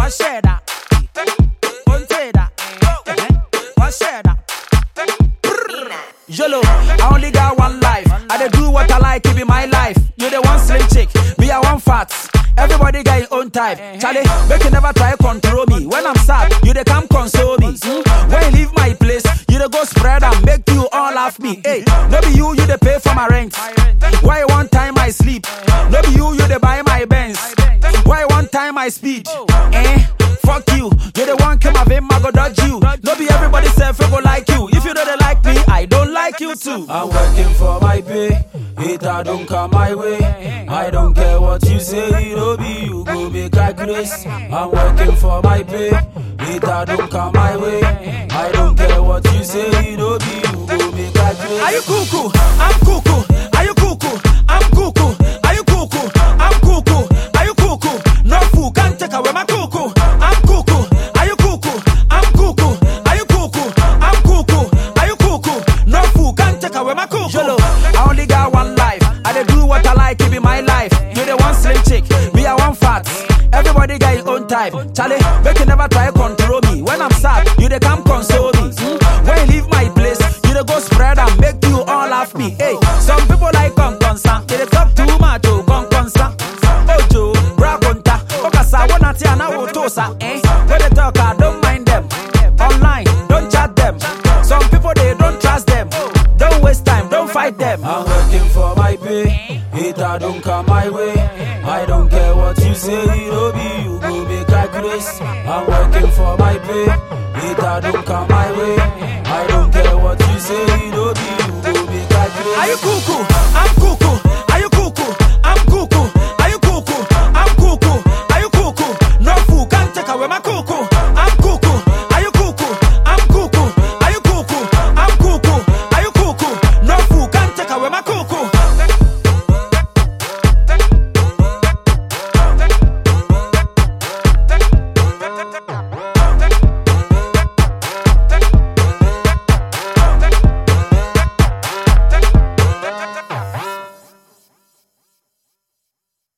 One share that. One say that. One share that. YOLO, I only got one life. I dey do what I like, it be my life. You the one slim chick, me I want fat. Everybody got your own type. Charlie, make you never try control me. When I'm sad, you dey come console me. Hmm? When you leave my place, you dey go spread and make you all laugh me. Hey, no be you, you dey pay for my rent. Why one time I sleep? No be you, you dey buy my Benz. Why one time I speed? Eh? Fuck you, you the one come of him, I go dodge you. No be everybody say go like you. If you don't like me, I don't like you too. I'm working for my pay. Hater don't come my way. I don't care what you say, no be you go make I grace. I'm working for my pay. Hater don't come my way. I don't care what you say, no be you go make I grace. Are you cuckoo? I'm cuckoo. Are you cuckoo? I'm cuckoo. Are you cuckoo? I'm cuckoo. Are you cuckoo? No fool can't take away my cuckoo. I'm cuckoo. Are you cuckoo? I'm cuckoo. Are you cuckoo? I'm cuckoo. Are you cuckoo? No fool can't take away my cuckoo. YOLO, I only got one life. I dey do what I like, it be my life. You the one slim chick, me I want fat. Everybody got his own type. Charlie, make you never try control me. When I'm sad, you dey come console me. Hmm? When you leave my place, you dey go spread and make you all laugh me. Hey, some people like con consa, they dey talk too much oh con consa. Ojo, braconta, okasa wanna tia na wotosa. Eh, when they talk, I don't mind them. Online, don't chat them. Some people they don't trust them. Don't waste time, don't fight them. I'm working for my pay. Hater don't come my way. I don't care what you say, no be you go make I grace. I'm working for my pay. Hater don't come my way. I don't care what you say, no be you go make I grace. Are you cuckoo?